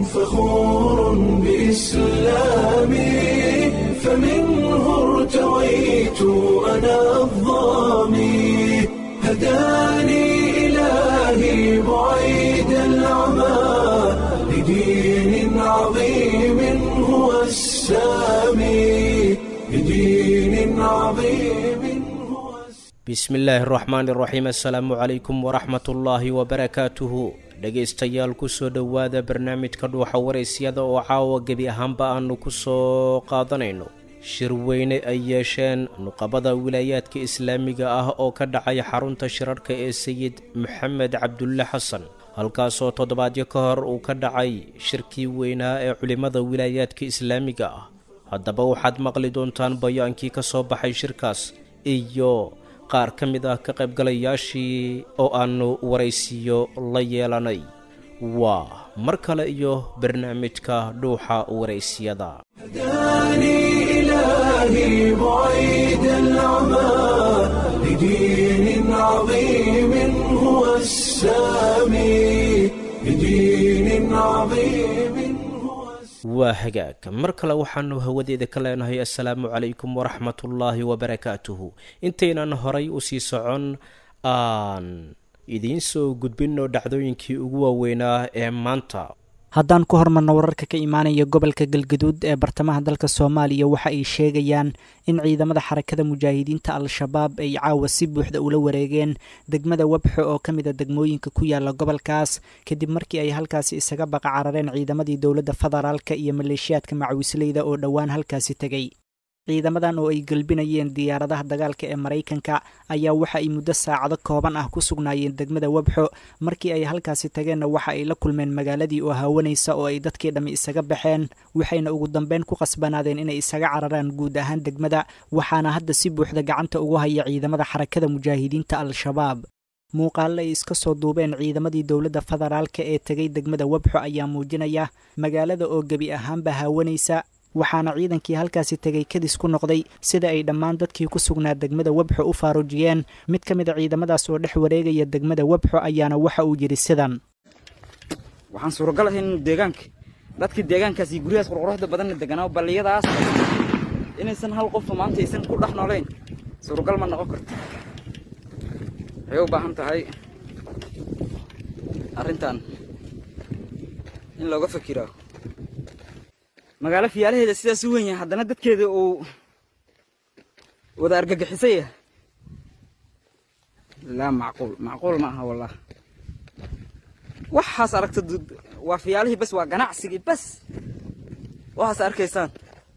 فخور بإسلامي فمنه ارتويت أنا الظامي هداني إلهي بعيد العمى لدين عظيم هو السامي لدين عظيم هو bismi illaahi araxmaani iraxiim assalaamu calaykum waraxmatullaahi wabarakaatuhu dhegaystayaal kusoo dhowaada barnaamijka dhuuxa waraysyada oo caawa gebi ahaanba aanu ku soo qaadanayno shir weyne ay yeesheen nuqabada wilaayaadka islaamiga ah oo ka dhacay xarunta shirarhka ee sayid maxamed cabdulle xasan halkaasoo toddobaadyo ka hor uu ka dhacay shirkii weynaa ee culimmada wilaayaadka islaamiga ah haddaba waxaad maqli doontaan bayaankii ka soo baxay shirkaas iyo qaar ka mid ah ka qaybgalayaashii oo aannu waraysiyo la yeelanay waa mar kale iyo barnaamijka dhuuxa waraysiyada هداني إلهي بعيد العمى لدين عظيم هو السامي لدين عظيم هو السامي waa hagaag mar kale waxaannu hawadeeda ka leenahay assalaamu calaykum waraxmatullaahi wabarakaatuhu intaynan horay u sii socon aan idiin soo gudbinno dhacdooyinkii ugu waaweynaa ee maanta haddaan ku hormarno wararka ka imaanaya gobolka galgaduud ee bartamaha dalka soomaaliya waxa ay sheegayaan in ciidamada xarakada mujaahidiinta al-shabaab ay caawa si buuxda ula wareegeen degmada webxo oo ka mid a degmooyinka ku yaala gobolkaas kadib markii ay halkaasi isaga baqa carareen ciidamadii dowladda federaalka iyo maleeshiyaadka macawisleyda oo dhowaan halkaasi tegay ciidamadan oo ay gelbinayeen diyaaradaha dagaalka ee maraykanka ayaa waxa ay muddo saacado kooban ah ku sugnaayeen degmada webxo markii ay halkaasi tageenna waxa ay la kulmeen magaaladii oo haawanaysa oo ay dadkii dhammi isaga baxeen waxayna ugu dambeyn ku qasbanaadeen inay isaga cararaan guud ahaan degmada waxaana hadda si buuxda gacanta ugu haya ciidamada xarakada mujaahidiinta al-shabaab muuqaale ay iska soo duubeen ciidamadii dowladda federaalka ee tegay degmada webxo ayaa muujinaya magaalada oo gebi ahaanba haawanaysa waxaana ciidankii halkaasi tegay kadis ku noqday sida ay dhammaan dadkii ku sugnaa degmada webxo u faaruujiyeen mid ka mid a ciidamadaas oo dhex wareegaya degmada webxo ayaana waxa uu yidhi sidan waxaan suuragal ahayn inuu deegaanka dadkii deegaankaas iyo guryahaas qurquruxda badanna deganaa balliyadaas inaysan hal qofa maanta aysan ku dhex noolayn suuragal ma noqon karto waxay u baahan tahay arrintan in looga fakiraa magaalo fiyaalaheeda sidaas u weyn yahay haddana dadkeeda uu wada argagixisay yahay laa macquul macquul ma aha wallah waxaas aragta waa fiyaalihii bas waa ganacsigii bas waxaas arkaysaan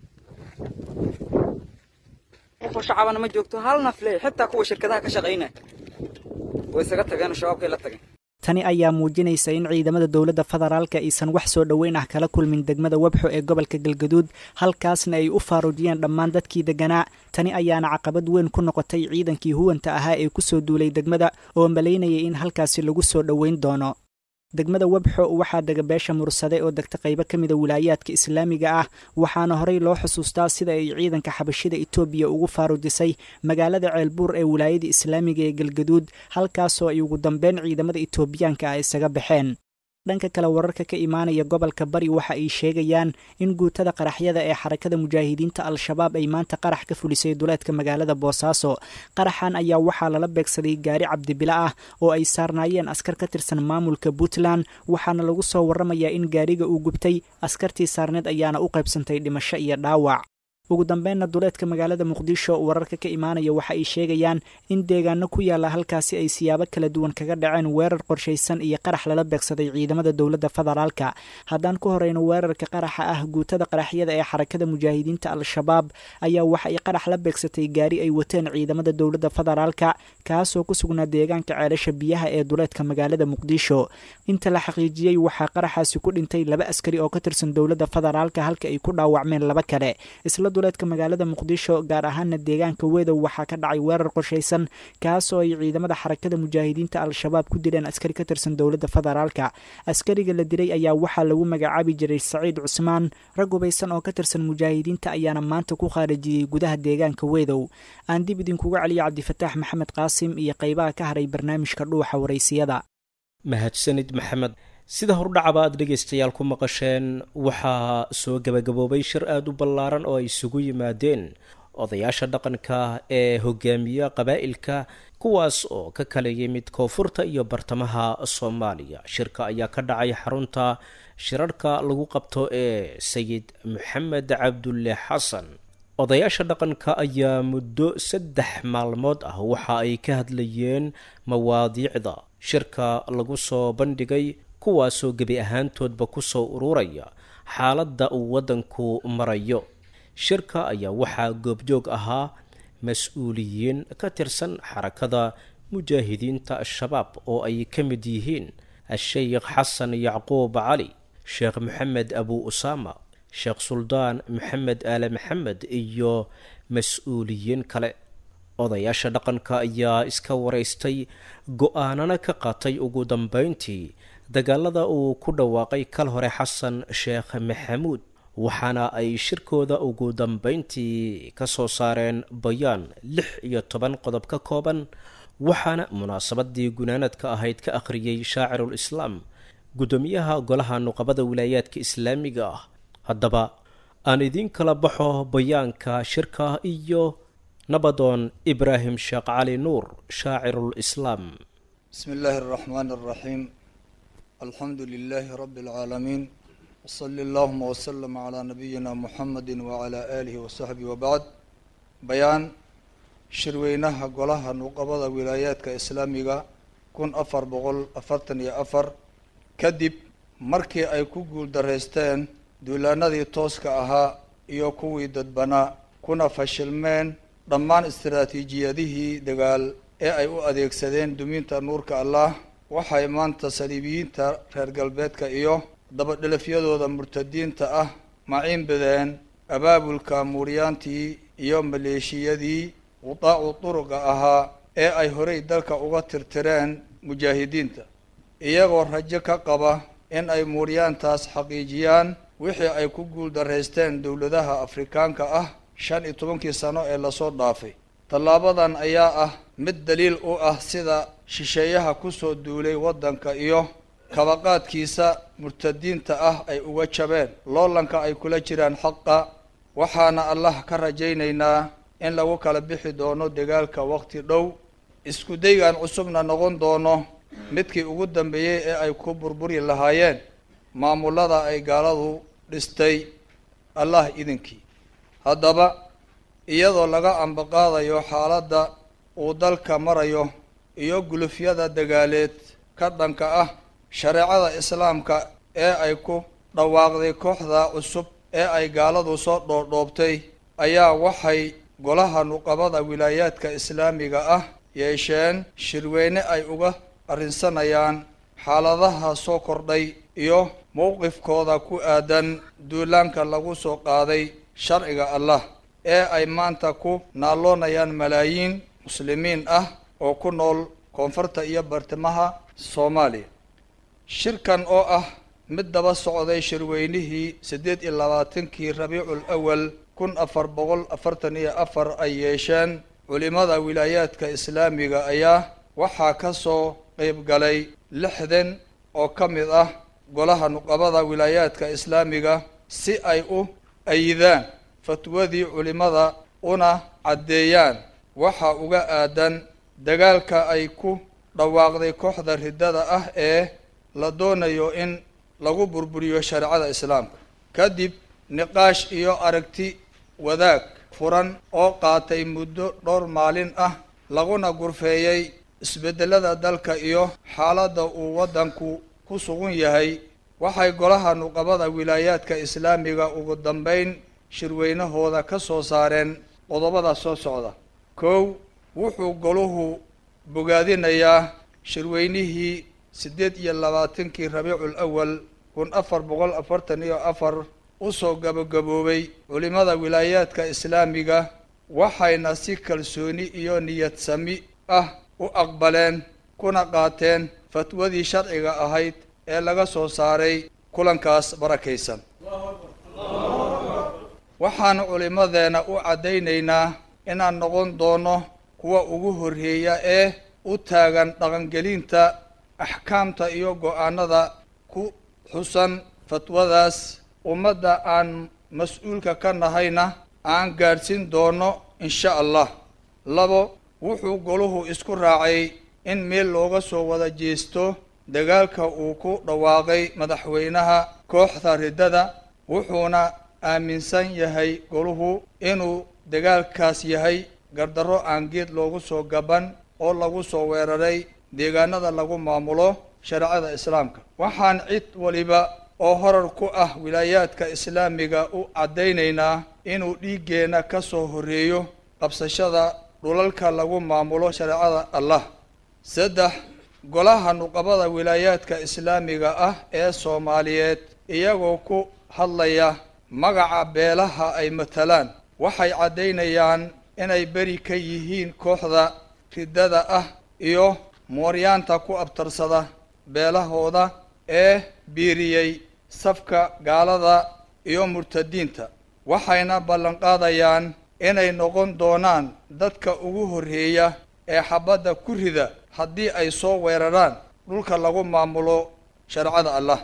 qofoo shacabana ma joogto hal nafle xitaa kuwa shirkadaha ka shaqaynaya way isaga tageen shabaabkay la tageen tani ayaa muujinaysa in ciidamada dowladda federaalka aysan wax soo dhoweyn ah kala kulmin degmada webxo ee gobolka galgaduud halkaasna ay u faaruujiyeen dhammaan dadkii deganaa tani ayaana caqabad weyn ku noqotay ciidankii huwanta ahaa ee kusoo duulay degmada oo malaynayay in halkaasi lagu soo dhoweyn doono degmada webxo waxaa dega beesha mursade oo degta qaybo ka mida wilaayaadka islaamiga ah waxaana horey loo xusuustaa sida ay ciidanka xabashida etoobiya ugu faaruujisay magaalada ceelbuur ee wilaayada islaamiga ee galgaduud halkaasoo ay ugu dambeyn ciidamada etoobiyaanka ah isaga baxeen dhanka kale wararka ka imaanaya gobolka bari waxa ay sheegayaan in guutada qaraxyada ee xarakada mujaahidiinta al-shabaab ay maanta qarax ka fulisay duleedka magaalada boosaaso qaraxan ayaa waxaa lala beegsaday gaari cabdibila ah oo ay saarnaayeen askar ka tirsan maamulka puntland waxaana lagu soo warramayaa in gaariga uu gubtay askartii saarneed ayaana u qaybsantay dhimasho iyo dhaawac ugu dambeynna duleedka magaalada muqdisho wararka ka imaanaya waxa ay sheegayaan in deegaano ku yaalla halkaasi ay siyaabo kala duwan kaga dhaceen weerar qorshaysan iyo qarax lala beegsaday ciidamada dowladda federaalka haddaan ku horeyno weerarka qaraxa ah guutada qaraxyada ee xarakada mujaahidiinta al-shabaab ayaa waxa ay qarax la beegsatay gaari ay wateen ciidamada dowladda federaalka kaasoo ku sugnaa deegaanka ceelasha biyaha ee duleedka magaalada muqdisho inta la xaqiijiyey waxaa qaraxaasi ku dhintay laba askari oo ka tirsan dowladda federaalka halka ay ku dhaawacmeen laba kale isla duleedka magaalada muqdisho gaar ahaana deegaanka wedow waxaa ka dhacay weerar qorshaysan kaasoo ay ciidamada xarakada mujaahidiinta al-shabaab ku dileen askari ka tirsan dowladda federaalka askariga la dilay ayaa waxaa lagu magacaabi jiray saciid cusmaan rag hubaysan oo ka tirsan mujaahidiinta ayaana maanta ku khaarijiyey gudaha deegaanka wedow aan dib idinkuga celiyo cabdifataax maxamed qaasim iyo qaybaha ka haray barnaamijka dhuuxa waraysiyada mahadsanid maxamed sida hordhacaba aada dhegaystayaal ku maqasheen waxaa soo gebagaboobay shir aada u ballaaran oo ay isugu yimaadeen odayaasha dhaqanka ee hogaamiya qabaa'ilka kuwaas oo ka kala yimid koonfurta iyo bartamaha soomaaliya shirka ayaa ka dhacay xarunta shirarka lagu qabto ee sayid maxamed cabdulle xasan odayaasha dhaqanka ayaa muddo saddex maalmood ah waxa ay ka hadlayeen mawaadiicda shirka lagu soo bandhigay kuwaasoo gebi ahaantoodba kusoo ururaya xaaladda uu waddanku marayo shirka ayaa waxaa goobjoog ahaa mas-uuliyiin ka tirsan xarakada mujaahidiinta al-shabaab oo ay ka mid yihiin a-sheykh xasan yacquub cali sheekh maxamed abu usaama sheekh suldaan maxamed aale maxamed iyo mas-uuliyiin kale odayaasha dhaqanka ayaa iska waraystay go-aanana ka qaatay ugu dambeyntii dagaalada uu ku dhawaaqay kal hore xasan sheekh maxamuud waxaana ay shirkooda ugu dambeyntii ka soo saareen bayaan lix iyo toban qodob ka kooban waxaana munaasabadii gunaanadka ahayd ka akhriyey shaacirul islaam guddoomiyaha golaha nuqabada wilaayaadka islaamiga ah haddaba aan idiin kala baxo bayaanka shirka iyo nabadoon ibraahim sheekh cali nuur shaacirul islaam بسم الله الرحمن الرحيم الحمد لله رب العالمين وصلى اللهم وسلم على نبينا محمد وعلى آله وصحبه وبعد بيان شروينها قولها نقبض ولايات إسلامية كن أفر بقول أفرتن يا أفر كدب markii ay ku guuldarraysteen duulaanadii tooska ahaa iyo kuwii dadbanaa kuna fashilmeen dhammaan istaraatiijiyadihii dagaal ee ay u adeegsadeen duminta nuurka allah waxay maanta saliibiyiinta reer galbeedka iyo dabadhelafyadooda murtadiinta ah maciin badeen abaabulka muuryaantii iyo maleeshiyadii qudaacu duruqa ahaa ee ay horey dalka uga tirtireen mujaahidiinta iyagoo rajo ka qaba in ay muuryaantaas xaqiijiyaan wixii ay ku guuldarraysteen dowladaha afrikaanka ah shan iyo tobankii sano ee lasoo dhaafay tallaabadan ayaa ah mid daliil u ah sida shisheeyaha kusoo duulay waddanka iyo kabaqaadkiisa murtadiinta ah ay uga jabeen loolanka ay kula jiraan xaqa waxaana allah ka rajaynaynaa in lagu kala bixi doono dagaalka waqti dhow isku daygan cusubna noqon doono midkii ugu dambeeyey ee ay ku burburi lahaayeen maamulada ay gaaladu dhistay allah idinkii haddaba iyadoo laga ambaqaadayo xaaladda uu dalka marayo iyo gulufyada dagaaleed ka dhanka ah shareecada islaamka ee ay ku dhawaaqday kooxda cusub ee ay gaaladu soo dhoodhoobtay ayaa waxay golaha nuqabada wilaayaadka islaamiga ah yeesheen shirweyne ay uga arrinsanayaan xaaladaha soo kordhay iyo mowqifkooda ku aadan duulaanka lagu soo qaaday sharciga allah ee ay maanta ku naalloonayaan malaayiin muslimiin ah oo ku nool koonfurta iyo bartimaha soomaaliya shirkan oo ah mid daba socday shirweynihii siddeed iyo labaatankii rabiicul awal kun afar boqol afartan iyo afar ay yeesheen culimada wilaayaadka islaamiga ayaa waxaa ka soo qeyb galay lixdan oo ka mid ah golaha nuqabada wilaayaadka islaamiga si ay u ayidaan fatwadii culimada una caddeeyaan waxa uga aadan dagaalka ay ku dhawaaqday kooxda riddada ah ee la doonayo in lagu burburiyo shareecada islaamka kadib niqaash iyo aragti wadaag furan oo qaatay muddo dhowr maalin ah laguna gurfeeyey isbeddelada dalka iyo xaaladda uu waddanku ku sugan yahay waxay golaha nuqabada wilaayaadka islaamiga ugu dambeyn shirweynahooda ka soo saareen qodobada soo socda kow wuxuu goluhu bogaadinayaa shirweynihii siddeed iyo labaatankii rabiicul awal kun afar boqol afartan iyo afar usoo gabagaboobay culimada wilaayaadka islaamiga waxayna si kalsooni iyo niyad sami ah u aqbaleen kuna qaateen fatwadii sharciga ahayd ee laga soo saaray kulankaas barakaysan waxaan culimadeena u caddaynaynaa inaan noqon doono kuwa ugu horreeya ee u taagan dhaqangelinta axkaamta iyo go-aanada ku xusan fatwadaas ummadda aan mas-uulka ka nahayna aan gaadhsiin doono insha allah labo wuxuu goluhu isku raacay in meel looga soo wada jeesto dagaalka uu ku dhawaaqay madaxweynaha kooxda riddada wuxuuna aaminsan yahay goluhu inuu dagaalkaas yahay gardarro aan geed loogu soo gaban oo lagu soo weeraray deegaanada lagu maamulo shareecada islaamka waxaan cid waliba oo horar ku ah wilaayaadka islaamiga u caddaynaynaa inuu dhiiggeenna ka soo horreeyo qabsashada dhulalka lagu maamulo shareecada allah saddex golaha nuqabada wilaayaadka islaamiga ah ee soomaaliyeed iyagoo ku hadlaya magaca beelaha ay matalaan waxay caddaynayaan inay beri ka yihiin kooxda riddada ah iyo mooryaanta ku abtarsada beelahooda ee biiriyey safka gaalada iyo murtadiinta waxayna ballanqaadayaan inay noqon doonaan dadka ugu horreeya ee xabadda ku rida haddii ay soo weeraraan dhulka lagu maamulo shareecada allah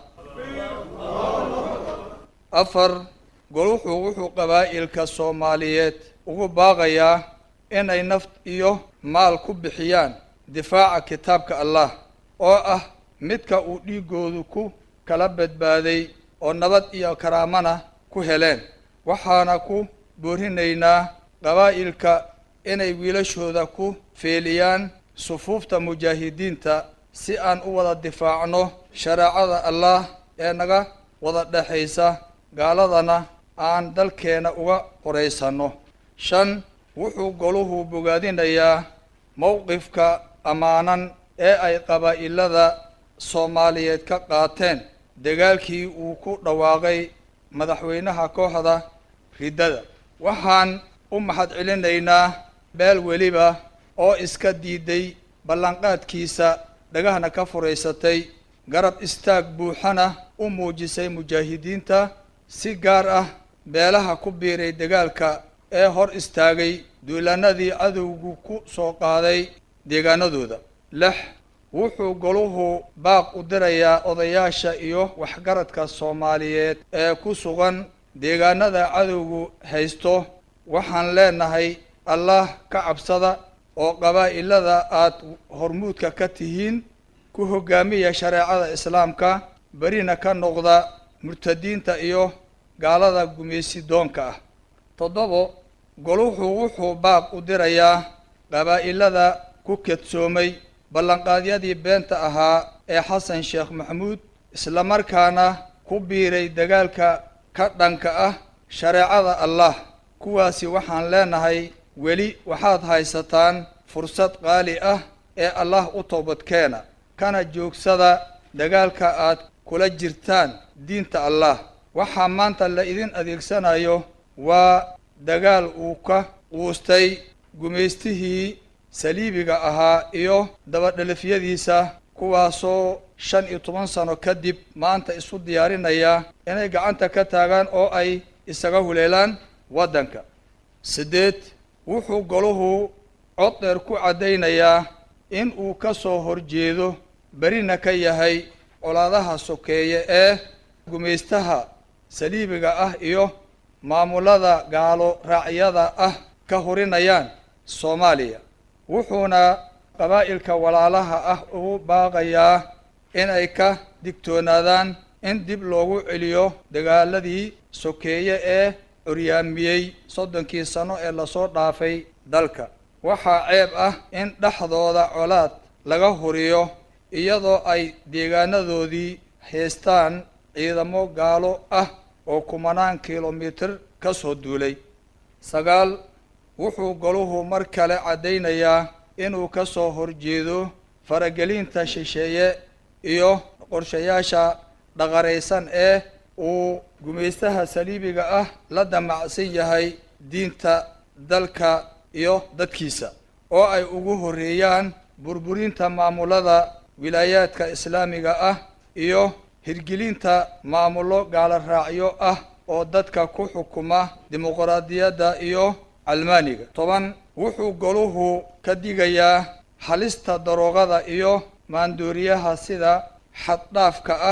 afar goluxu wuxuu qabaa'ilka soomaaliyeed ugu baaqayaa inay naf iyo maal ku bixiyaan difaaca kitaabka allah oo ah midka uu dhiiggoodu ku kala badbaaday oo nabad iyo karaamana ku heleen waxaana ku boorinaynaa qabaa'ilka inay wiilashooda ku feeliyaan sufuufta mujaahidiinta si aan u wada difaacno shareecada allah ee naga wada dhexaysa gaaladana aan dalkeena uga qoraysanno shan wuxuu goluhu bogaadinayaa mowqifka ammaanan ee ay qabaa'ilada soomaaliyeed ka qaateen dagaalkii uu ku dhawaaqay madaxweynaha kooxda riddada waxaan u mahad celinaynaa beel weliba oo iska diiday ballanqaadkiisa dhagahna ka furaysatay garab istaag buuxana u muujisay mujaahidiinta si gaar ah beelaha ku biiray dagaalka ee hor istaagay duulaanadii cadowgu ku soo qaaday deegaanadooda lix wuxuu goluhu baaq u dirayaa odayaasha iyo waxgaradka soomaaliyeed ee ku sugan deegaanada cadowgu haysto waxaan leenahay allah ka cabsada oo qabaa'ilada aad hormuudka ka tihiin ku hoggaamiya shareecada islaamka berina ka noqda murtadiinta iyo gaalada gumaysi doonka ah toddobo goluhu wuxuu baaq u dirayaa qabaa'ilada ku kedsoomay ballanqaadyadii beenta ahaa ee xasan sheekh maxamuud islamarkaana ku biiray dagaalka ka dhanka ah shareecada allah kuwaasi waxaan leenahay weli waxaad haysataan fursad qaali ah ee allah u toobadkeena kana joogsada dagaalka aad kula jirtaan diinta allah waxaa maanta la idin adeegsanayo waa dagaal uu ka quustay gumaystihii saliibiga ahaa iyo dabadhelifyadiisa kuwaasoo shan iyo toban sano kadib maanta isu diyaarinaya inay gacanta ka taagaan oo ay isaga huleelaan waddanka siddeed wuxuu goluhu cod dheer ku caddaynayaa in uu ka soo horjeedo berina ka yahay colaadaha sokeeye ee gumaystaha saliibiga ah iyo maamulada gaalo raacyada ah ka horinayaan soomaaliya wuxuuna qabaa'ilka walaalaha ah ugu baaqayaa inay ka digtoonaadaan in dib loogu celiyo dagaaladii sokeeye ee curyaamiyey soddonkii sano ee lasoo dhaafay dalka waxaa ceeb ah in dhexdooda colaad laga huriyo iyadoo ay deegaanadoodii haystaan ciidamo gaalo ah oo kumanaan kilomitir ka soo duulay sagaal wuxuu goluhu mar kale caddaynayaa inuu ka soo horjeedo faragelinta shisheeye iyo qorshayaasha dhaqaraysan ee uu gumaystaha saliibiga ah la damacsan yahay diinta dalka iyo dadkiisa oo ay ugu horreeyaan burburinta maamulada wilaayaadka islaamiga ah iyo hirgelinta maamulo gaalo raacyo ah oo dadka ku xukuma dimuqraadiyadda iyo calmaaniga toban wuxuu goluhu ka digayaa halista daroogada iyo maandooriyaha sida xaddhaafka ah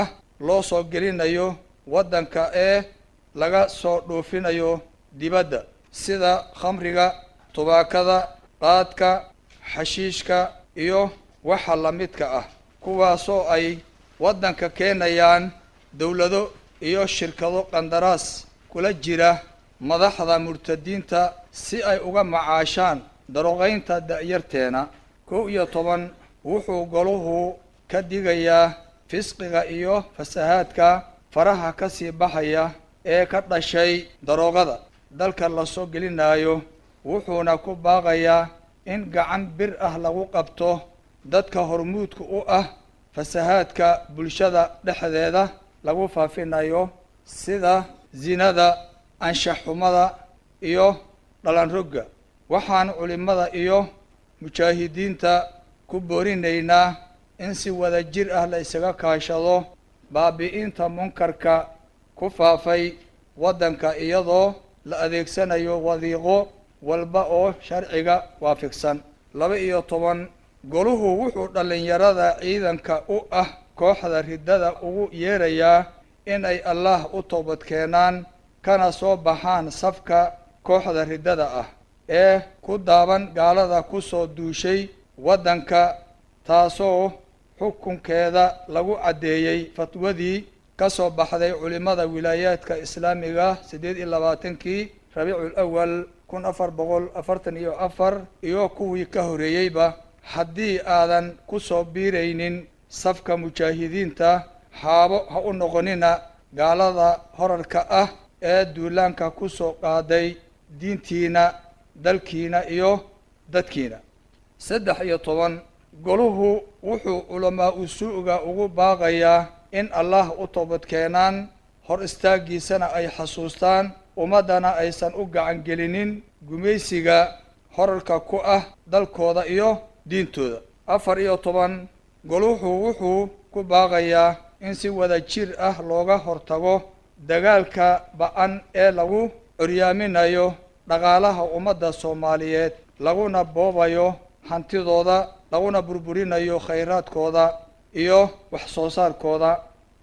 loo soo gelinayo waddanka ee laga soo dhoofinayo dibadda sida khamriga tubaakada qaadka xashiishka iyo waxa la midka ah kuwaasoo ay waddanka keenayaan dowlado iyo shirkado qandaraas kula jira madaxda murtadiinta si ay uga macaashaan daroqaynta da'yarteena kow iyo toban wuxuu goluhu ka digayaa fisqiga iyo fasahaadka faraha ka sii baxaya ee ka dhashay daroogada dalka lasoo gelinaayo wuxuuna ku baaqayaa in gacan bir ah lagu qabto dadka hormuudka u ah fasahaadka bulshada dhexdeeda lagu faafinayo sida zinada anshaxxumada iyo dhalanrogga waxaan culimmada iyo mujaahidiinta ku boorinaynaa in si wada jir ah la isaga kaashado baabi'inta munkarka ku faafay waddanka iyadoo la adeegsanayo wadiiqo walba oo sharciga waafaqsan laba iyo toban goluhu wuxuu dhallinyarada ciidanka u ah kooxda riddada ugu yeerayaa inay allah u toobad keenaan kana soo baxaan safka kooxda riddada ah ee ku daaban gaalada ku soo duushay waddanka taasoo xukunkeeda lagu caddeeyey fatwadii ka soo baxday culimmada wilaayaadka islaamiga siddeed iyo labaatankii rabiicul awal kun afar boqol afartan iyo afar iyo kuwii ka horreeyeyba haddii aadan ku soo biiraynin safka mujaahidiinta haabo ha u noqonina gaalada horarka ah ee duulaanka ku soo qaaday diintiina dalkiina iyo dadkiina saddex iyo toban goluhu wuxuu culamaa usuuga ugu baaqayaa in allah u toobad keenaan hor istaaggiisana ay xasuustaan ummaddana aysan u gacan gelinin gumaysiga horarka ku ah dalkooda iyo diintooda afar iyo toban goluhu wuxuu ku baaqayaa in si wada jir ah looga hortago dagaalka ba-an ee lagu curyaaminayo dhaqaalaha ummadda soomaaliyeed laguna boobayo hantidooda laguna burburinayo khayraadkooda iyo wax soo saarkooda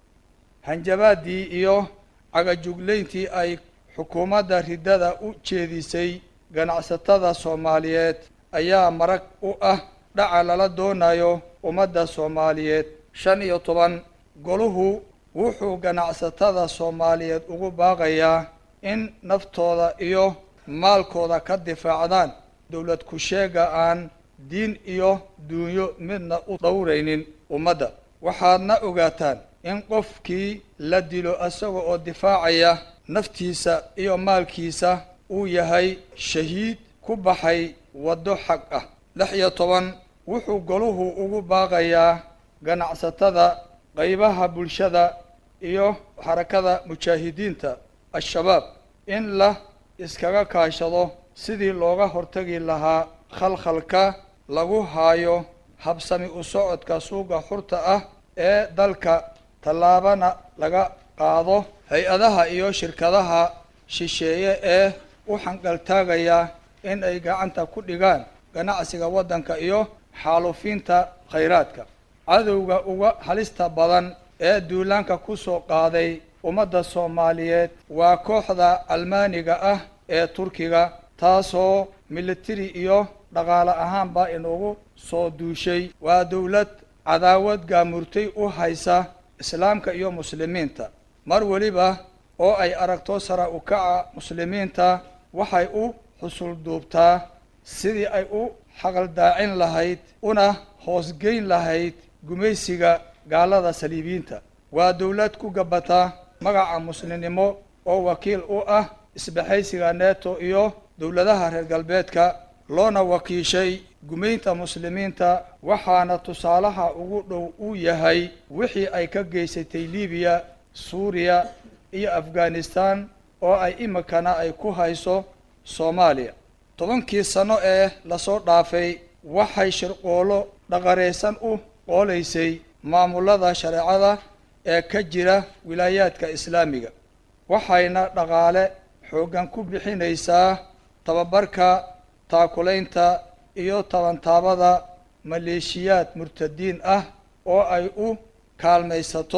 hanjabaadii iyo cagajuglayntii ay xukuumadda riddada u jeedisay ganacsatada soomaaliyeed ayaa marag u ah dhaca lala doonayo ummadda soomaaliyeed shan iyo toban goluhu wuxuu ganacsatada soomaaliyeed ugu baaqayaa in naftooda iyo maalkooda ka difaacdaan dowlad ku-sheega aan diin iyo duunyo midna u dhowraynin ummadda waxaadna ogaataan in qofkii la dilo isaga oo difaacaya naftiisa iyo maalkiisa uu yahay shahiid ku baxay waddo xaq ah lix iyo toban wuxuu goluhu ugu baaqayaa ganacsatada qaybaha bulshada iyo xarakada mujaahidiinta al-shabaab in la iskaga kaashado sidii looga hortagi lahaa khalkhalka lagu haayo habsami u socodka suuqa xurta ah ee dalka tallaabana laga qaado hay-adaha iyo shirkadaha shisheeye ee u xanqaltaagaya in ay gacanta ku dhigaan ganacsiga waddanka iyo xaalufiinta khayraadka cadowga uga halista badan ee duulaanka ku soo qaaday ummadda soomaaliyeed waa kooxda almaaniga ah ee turkiga taasoo militari iyo dhaqaale ahaanba inugu soo duushay waa dowlad cadaawad gaamurtay u haysa islaamka iyo muslimiinta mar weliba oo ay aragto sara u kaca muslimiinta waxay u xusul duubtaa sidii ay u xaqaldaacin lahayd una hoosgeyn lahayd gumaysiga gaalada saliibiyiinta waa dowlad ku gabata magaca muslimnimo oo wakiil u ah isbahaysiga neto iyo dowladaha reer galbeedka loona wakiishay gumaynta muslimiinta waxaana tusaalaha ugu dhow uu yahay wixii ay ka geysatay libiya suuriya iyo afghanistan oo ay imikana ay ku hayso soomaaliya tobankii sano ee lasoo dhaafay waxay shirqoolo dhaqaraysan u qoolaysay maamulada shareecada ee ka jira wilaayaadka islaamiga waxayna dhaqaale xooggan ku bixinaysaa tababarka taakulaynta iyo tabantaabada maleeshiyaad murtadiin ah oo ay u kaalmaysato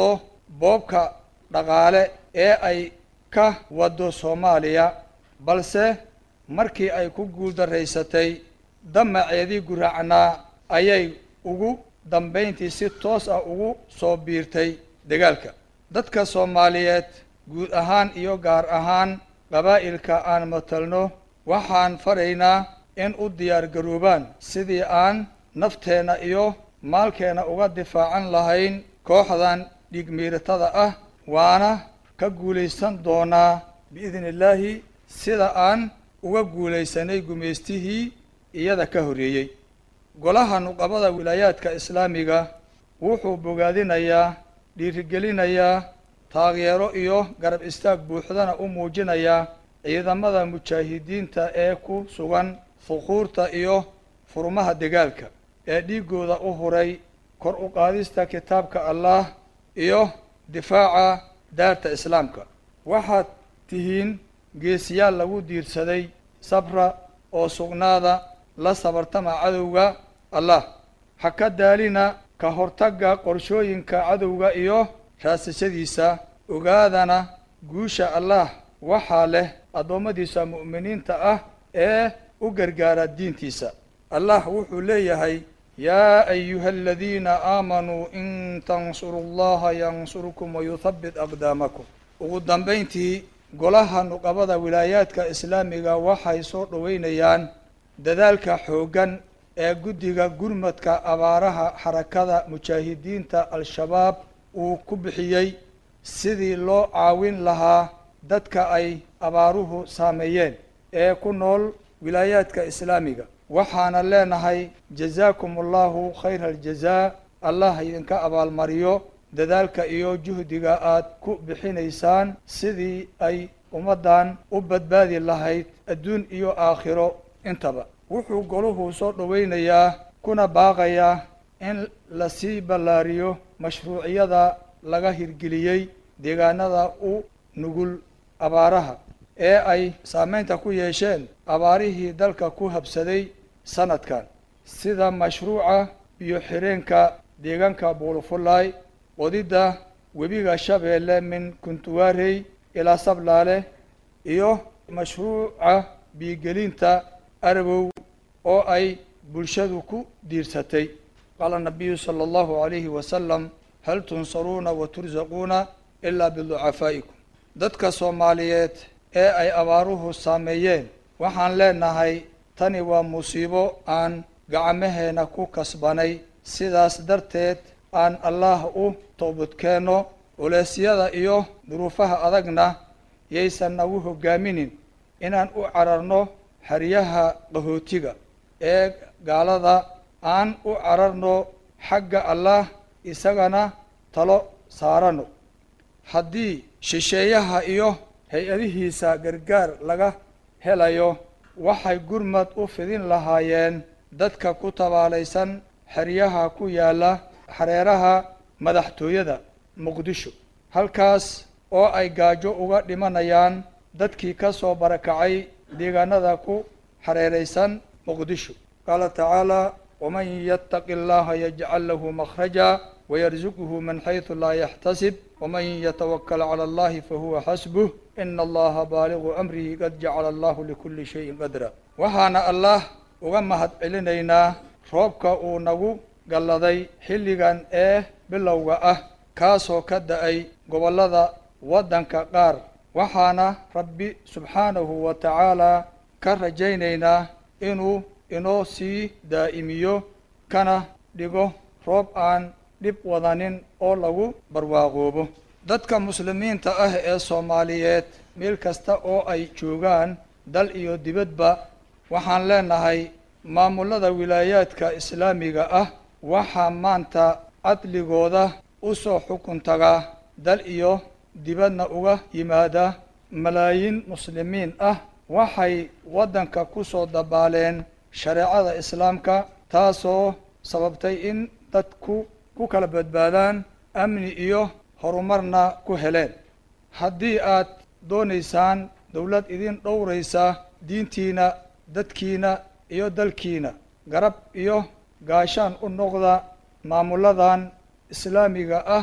boobka dhaqaale ee ay ka waddo soomaaliya balse markii ay ku guuldaraysatay damaceedii guraacnaa ayay ugu dambayntii si toos ah ugu soo biirtay dagaalka dadka soomaaliyeed guud ahaan iyo gaar ahaan qabaa'ilka aan matalno waxaan faraynaa in u diyaar garoobaan sidii aan nafteenna iyo maalkeenna uga difaacan lahayn kooxdan dhigmiiratada ah waana ka guulaysan doonaa biidni illaahi sida aan uga guulaysanay gumaystihii iyada ka horreeyey golaha nuqabada wilaayaadka islaamiga wuxuu bogaadinayaa dhiirigelinayaa taageero iyo garab istaag buuxdana u muujinayaa ciidamada mujaahidiinta ee ku sugan fuquurta iyo furmaha dagaalka ee dhiiggooda u huray kor u qaadista kitaabka allah iyo difaaca daarta islaamka waxaad tihiin geesiyaal lagu diirsaday sabra oo sugnaada la sabartama cadowga allah ha ka daalina ka hortagga qorshooyinka cadowga iyo raasashadiisa ogaadana guusha allah waxaa leh addoommadiisa mu'miniinta ah ee u gargaara diintiisa allah wuxuu leeyahay yaa ayuha aladiina aamanuu in tansuru llaha yansurkum wayuthabbit aqdaamakum ugu dambayntii golaha nuqabada wilaayaadka islaamiga waxay soo dhoweynayaan dadaalka xooggan ee guddiga gurmadka abaaraha xarakada mujaahidiinta al-shabaab uu ku bixiyey sidii loo caawin lahaa dadka ay abaaruhu saameeyeen ee ku nool wilaayaadka islaamiga waxaana leenahay jazaakum allahu khayra aljazaa allah idinka abaalmariyo dadaalka iyo juhdiga aad ku bixinaysaan sidii ay ummaddan u badbaadi lahayd adduun iyo aakhiro intaba wuxuu goluhu soo dhoweynayaa kuna baaqayaa in lasii ballaariyo mashruuciyada laga hirgeliyey deegaanada u nugul abaaraha ee ay saameynta ku yeesheen abaarihii dalka ku habsaday sanadkan sida mashruuca biyo xireenka deegaanka buulufulaay qodidda webiga shabeelle min kuntuwaarey ilaa sablaale iyo mashruuca biigelinta arabow oo ay bulshadu ku diirsatay qaala nabiyu sala allahu calayhi wasalam hal tunsaruuna wa tursaquuna ilaa biducafaa'ikum dadka soomaaliyeed ee ay abaaruhu saameeyeen waxaan leenahay tani waa musiibo aan gacmaheenna ku kasbanay sidaas darteed aan allaah u toobadkeenno culeysyada iyo duruufaha adagna yaysan nagu hogaaminin inaan u cararno xeryaha qahootiga ee gaalada aan u cararno xagga allah isagana talo saarano haddii shisheeyaha iyo hay-adihiisa gargaar laga helayo waxay gurmad u fidin lahaayeen dadka ku tabaalaysan xeryaha ku yaalla xareeraha madaxtooyada muqdisho halkaas oo ay gaajo uga dhimanayaan dadkii ka soo barakacay deegaanada ku xareeraysan muqdisho qaala tacaala waman yattaqi allaha yajcal lahu makhraja wayarzuqhu min xaysu laa yaxtasib waman yatawakal cala allahi fahuwa xasbuh ina allaha baaligu amrihi qad jacala allahu likulli shayin qadra waxaana allah uga mahad celinaynaa roobka uu nagu galladay xilligan ee bilowga ah kaasoo ka da-ay gobollada waddanka qaar waxaana rabbi subxaanahu wa tacaalaa ka rajaynaynaa inuu inoo sii daa'imiyo kana dhigo roob aan dhib wadanin oo lagu barwaaqoobo dadka muslimiinta ah ee soomaaliyeed meel kasta oo ay joogaan dal iyo dibadba waxaan leenahay maamullada wilaayaadka islaamiga ah waxaa maanta cadligooda u soo xukun tagaa dal iyo dibadna uga yimaada malaayiin muslimiin ah waxay waddanka ku soo dabaaleen shareecada islaamka taasoo sababtay in dadku ku kala badbaadaan amni iyo horumarna ku heleen haddii aad doonaysaan dowlad idin dhowraysa diintiina dadkiina iyo dalkiina garab iyo gaashaan u noqda maamulladan islaamiga ah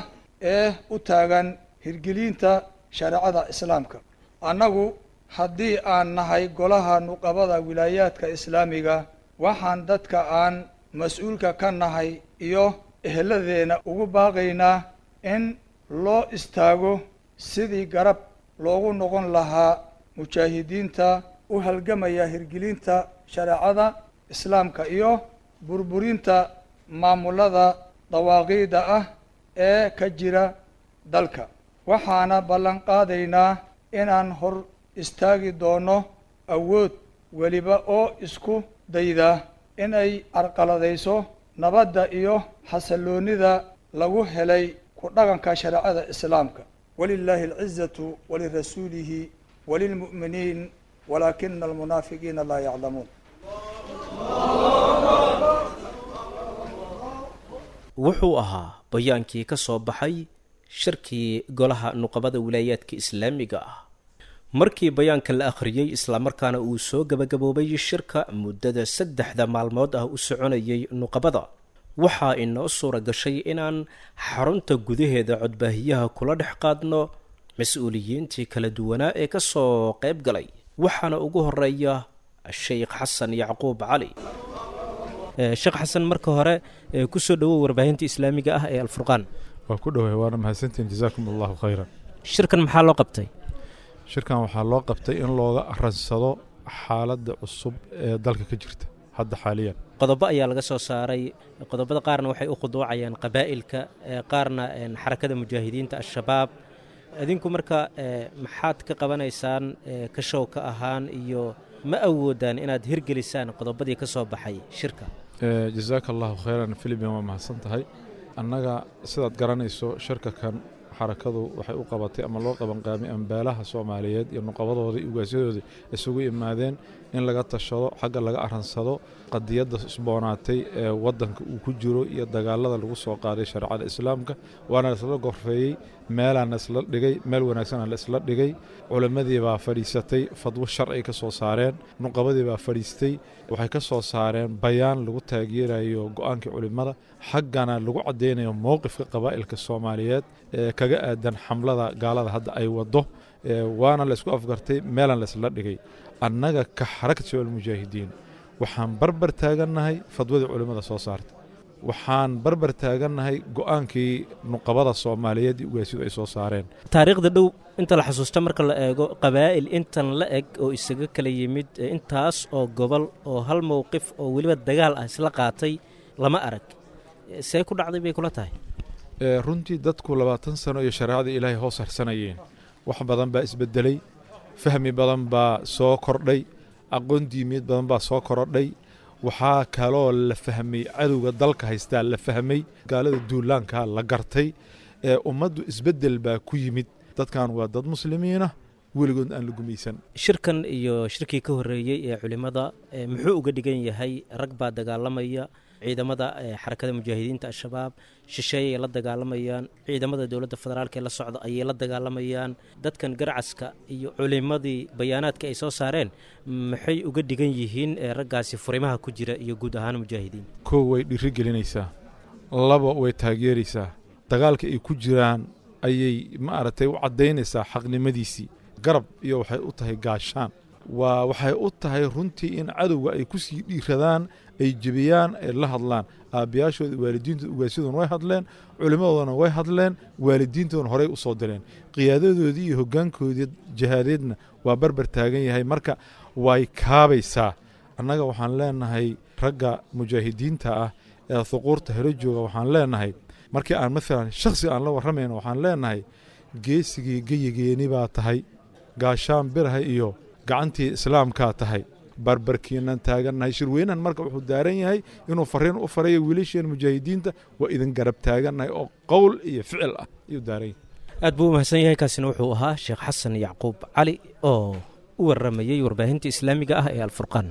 ee u taagan hirgelinta shareecada islaamka annagu haddii aan nahay golaha nuqabada wilaayaadka islaamiga waxaan dadka aan mas-uulka ka nahay iyo eheladeena ugu baaqaynaa in loo istaago sidii garab loogu noqon lahaa mujaahidiinta u halgamaya hirgelinta shareecada islaamka iyo burburinta maamulada dawaaqiida ah ee ka jira dalka waxaana ballan qaadaynaa inaan hor istaagi doono awood weliba oo isku dayda inay carqaladayso nabadda iyo xasalloonida lagu helay ku dhaqanka shareecada islaamka walilaahi alcizatu walirasuulihi walilmu'miniin walaakina almunaafiqiina laa yaclamuun wuxuu ahaa bayaankii ka soo baxay shirkii golaha nuqabada wilaayaadka islaamiga ah markii bayaanka la akhriyey islamarkaana uu soo gabagaboobay shirka muddada saddexda maalmood ah u soconayay nuqabada waxaa inoo suura gashay inaan xarunta gudaheeda codbaahiyaha kula dhex qaadno mas-uuliyiintii kala duwanaa ee ka soo qayb galay waxaana ugu horeeya sheikh xasan yacquub cali sheekh xasan marka hore kusoo dhowow warbaahinta islaamiga ah ee alfurqaan waa ku dhoway waana mahadsantiin jazaakum allahu khayran shirkan maxaa loo qabtay shirkan waxaa loo qabtay in looga aransado xaaladda cusub ee dalka ka jirta hadda xaaliyan qodobo ayaa laga soo saaray qodobada qaarna waxay u khuduucayaan qabaa'ilka qaarna xarakada mujaahidiinta al-shabaab idinku marka maxaad ka qabanaysaan ka show ka ahaan iyo ma awoodaan inaad hirgelisaan qodobadii ka soo baxay shirka jazaaka allahu khayran filibian waa mahadsan tahay annaga sidaad garanayso shirka kan xarakadu waxay u qabatay ama loo qabanqaamay ambaalaha soomaaliyeed iyo nuqabadooda iyo ugaasyadoodii isugu imaadeen in laga tashado xagga laga aransado qadiyadda isboonaatay ee waddanka uu ku jiro iyo dagaalada lagu soo qaaday shareecada islaamka waana laisla gorfeeyey meelaana isla dhigay meel wanaagsanaa la isla dhigay culimmadii baa fadhiisatay fadwo sharci ka soo saareen nuqabadii baa fadhiistay waxay ka soo saareen bayaan lagu taageerayo go-aankii culimmada xaggana lagu caddaynayo mowqifka qabaa'ilka soomaaliyeed ee kaga aadan xamlada gaalada hadda ay waddo waana la isku afgartay meelaan la isla dhigay annaga ka xarakat shabaab mujaahidiin waxaan barbar taagannahay fadwadii culimmada soo saartay waxaan barbar taagannahay go-aankii nuqabada soomaaliyeed iyo ugaasidu ay soo saareen taariikhda dhow inta la xasuusta marka la eego qabaa'il intan la eg oo isaga kala yimid intaas oo gobol oo hal mowqif oo weliba dagaal ah isla qaatay lama arag see ku dhacday bay kula tahay runtii dadku labaatan sano iyo shareecada ilaahay hoos harsanayeen wax badan baa isbedelay fahmi badan baa soo kordhay aqoon diimiyeed badan baa soo korodhay waxaa kaloo la fahmay cadowga dalka haystaa la fahmay gaalada duulaankaa la gartay ee ummaddu isbedel baa ku yimid dadkan waa dad muslimiinah weligood aan la gumaysan shirkan iyo shirkii ka horreeyey ee culimmada muxuu uga dhigan yahay rag baa dagaalamaya ciidamada xarakada mujaahidiinta al-shabaab shisheeyay la dagaalamayaan ciidamada dowladda federaalk ee la socda ayay la dagaalamayaan dadkan garcaska iyo culimmadii bayaanaadka ay soo saareen maxay uga dhigan yihiin raggaasi furimaha ku jira iyo guud ahaan mujaahidiin kow way dhiri gelinaysaa laba way taageeraysaa dagaalka ay ku jiraan ayay maaragtay u caddaynaysaa xaqnimadiisii garab iyo waxay u tahay gaashaan waa waxay u tahay runtii in cadowga ay ku sii dhiiradaan ay jebiyaan ay la hadlaan aabbayaashooda waalidiintooda ugaasyadoona way hadleen culimmadoodana way hadleen waalidiintoodana horey u soo direen qiyaadadoodii iyo hoggaankoodii jihaadeedna waa barbar taagan yahay marka way kaabaysaa annaga waxaan leenahay ragga mujaahidiinta ah ee huquurta helo jooga waxaan leenahay markii aan maalan shakhsi aan la warramayno waxaan leenahay geesigii geyigeeni baa tahay gaashaan biraha iyo gacantii islaamkaa tahay barbarkiinan taagannahay shirweynahan marka wuxuu daaran yahay inuu fariin u farayo wiilasheen mujaahidiinta waa idin garab taagannahay oo qowl iyo ficil ah ayuu daaran yahay aad buu u mahadsan yahay kaasina wuxuu ahaa sheekh xasan yacquub cali oo u warramayey warbaahinta islaamiga ah ee alfurqaan